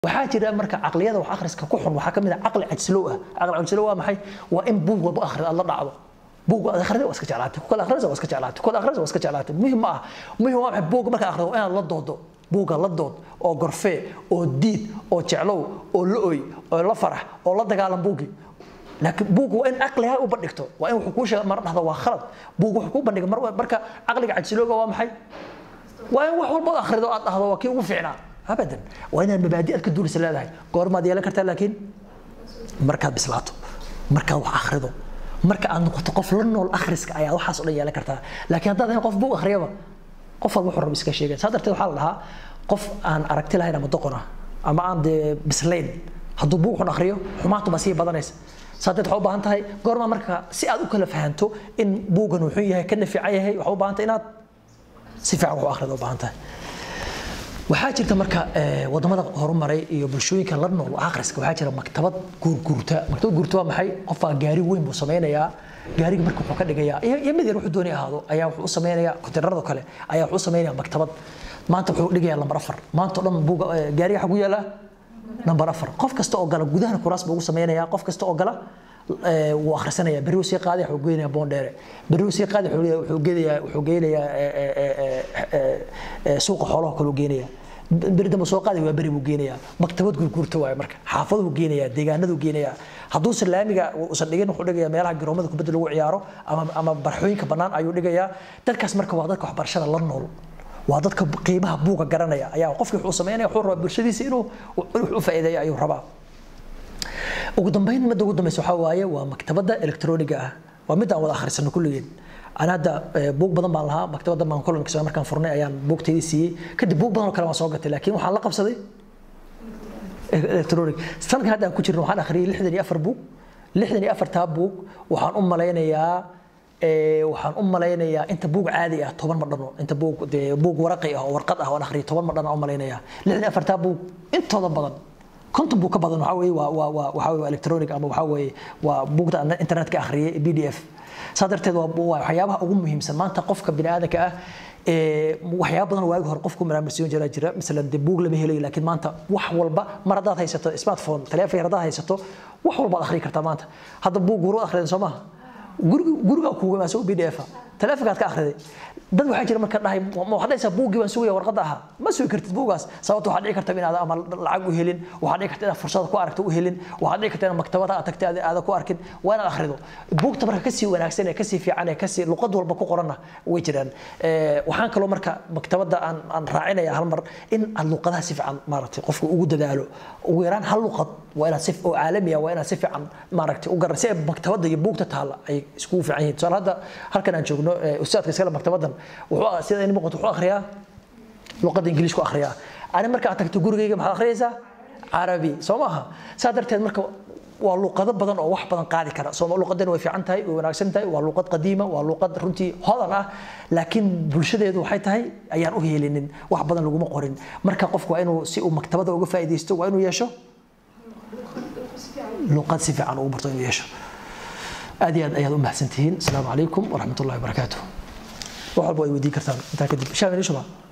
waxaa jira marka caqliyada wax akhriska ku xun waxaa ka mid ah caqli cajsilow ah caqli cajsilow waa maxay waa in buug walba akhri aad la dhacdo buug aad akhrida waa iska jeclaatay ku kale akhrida waa iska jeclaatay ku kale akhrida waa iska jeclaatay muhim ma ah muhim waa maxay buug marka akhrido waa inaad la doodo buuga la dood oo gorfee oo diid oo jeclow oo la oy oo la farax oo la dagaalan buugi laakiin buug waa in caqliga u bandhigto waa in wuxuu kuu sheega mar dhahdo waa khalad buug wuxuu kuu bandhiga mar marka caqliga cajsilooga waa maxay waa in wax walba akhrido aad dhahdo waa kii ugu fiicnaa abadan waa inaad mabaadi aad ka duulisa leedahay goormaad yeelan kartaa laakiin markaad bislaato markaad wax akhrido marka aad noqoto qof la nool akhriska ayaa waxaas o dhan yeelan kartaa laakiin haddaad ahay qof buug akhriyaba qof walba wuxuu raba iska sheegaya saa darteed waxaa la dhahaa qof aan aragti lahayn ama doqon ah ama aan dee bislayn hadduu buug xun akhriyo xumaantu baa sii badanaysa saa darteed waxaa u baahan tahay goorma marka si aad u kala fahanto in buugan wuxuu yahay kana fiican yahay waxaa u baahan tahay inaad si fiican wax u akhrido u baahan tahay waxaa jirta marka wadamada horumaray iyo bulshooyinka la nool akhriska waxaa jira maktabad guurguurta maktabad guurta waa maxay qofbaa gaari weyn buu sameynayaa gaariga marka wuxuu ka dhigayaa iyo mid yar wuxuu doonay ahaado ayaa wuxuu u sameynayaa konteynarada kale ayaa wuxuu u sameynayaa maktabad maanta wuxuu dhigayaa lambar afar maanta o dhan buuga gaariga xagu yaala lambar afar qof kasta oo gala gudahana kuraas buu ugu sameynayaa qof kasta oo gala wuu akhrisanaya berri sii qaaday wuxuu geynayaa boondheere berri sii qaaday wuxuu geynayaa wuxuu geynayaa suuqa xoolaha kaluu geynayaa beri dambe soo qaaday waa beri buu geynayaa maktabad gurguurta waaye marka xaafaduhu geynayaa deegaanadu geynayaa hadduu laamiga uusan dhigin wuxuu dhigayaa meelaha garoomada kubadda lagu ciyaaro ama ama barxooyinka bannaan ayuu dhigayaa dadkaas marka waa dadka waxbarashada la nool waa dadka qiimaha buuga garanaya ayaa qofkii wuxuu sameynaya wuxuu rabaa bulshadiisa inuu u faa'iideeyo ayuu rabaa ugu dambeyn midda ugu dambeysa waxaa waaye waa maktabadda elektroniga ah waa mid aan wada akhrisano kulligeen أنا هذا بوك بدن بالها مكتبة دم من كل مكسب مركان فرني أيام بوك تيجي سي كده بوك بدن كلام صوغت لكن وحنا لقب صدي إلكترونيك سنة هذا كتير روحان آخري لحدني أفر بوك لحدني أفر تاب بوك وحن أم لينا يا waxaan u malaynayaa inta buug caadi ah toban ma dhano inta buug dee buug waraqi ah oo warqad ah waan akhriyo toban ma dhano u malaynayaa lixdan afartaa buug intooda badan konton buu ka badan waxaa weeye waa waa waa waxaa weeye electronic ama waxaa weeye waa buugta aan internetka akhriyay b d f saa darteed waa waxyaabaha ugu muhiimsan maanta qofka bini aadanka ah waxyaaba badan waagi hore qofku maraamarsiyon jira jira masalan dee buug lama helayo laakiin maanta wax walba mar haddaad haysato smartphone taleefon yar haddaad haysato wax walbaad akhriyi kartaa maanta hadda buug guru akhridan soo maaha guriga kuuga imaanso b d f taleefonkaad ka akhriday dad waxaa jira marka dhahay ma waxaad dhahaysaa buuggii baan sugaya warqadda ahaa ma sugi kartid buuggaas sababta waxaad dhici karta inaad ama lacag u helin waxaad dhici karta inaad fursada ku aragto u helin waxaad dhici karta inaad maktabada aad tagtay aada ku arkin waa inaad akhrido buugta marka kasii wanaagsan ee kasii fiican ee kasii luqad walba ku qoranna way jiraan waxaan kaloo marka maktabada aan aan raacinaya hal mar in aad luqadaha si fiican maaragtay qofka ugu dadaalo ugu yaraan hal luqad waa inaad si oo caalami ah waa inaad si fiican maaragtay u garan si ay maktabada iyo buugta taalla ay iskugu fiican yihiin tusaale hadda halkan aan joogno ustaadka iskale maktabadan wuxuu sida in muuqato wuxuu akhriyaa luqadda ingiliis ku akhriyaa ani marka aad tagto gurigayga maxaad akhriyaysaa carabi soo maaha saa darteed marka waa luqado badan oo wax badan qaadi kara soo luqadan way fiican tahay way wanaagsan tahay waa luqad qadiima waa luqad runtii hodan ah laakiin bulshadeedu waxay tahay ayaan u heelinin wax badan laguma qorin marka qofku waa inuu si uu maktabada uga faa'iidaysto waa inuu yeesho luqad si fiican ugu barto inuu yeesho aad iyo aad ayaad u mahadsantihiin asalaamu calaykum waraxmat ullahi wabarakaatuh wax walba way weydiin kartaan intaa kadib shaam inii shuba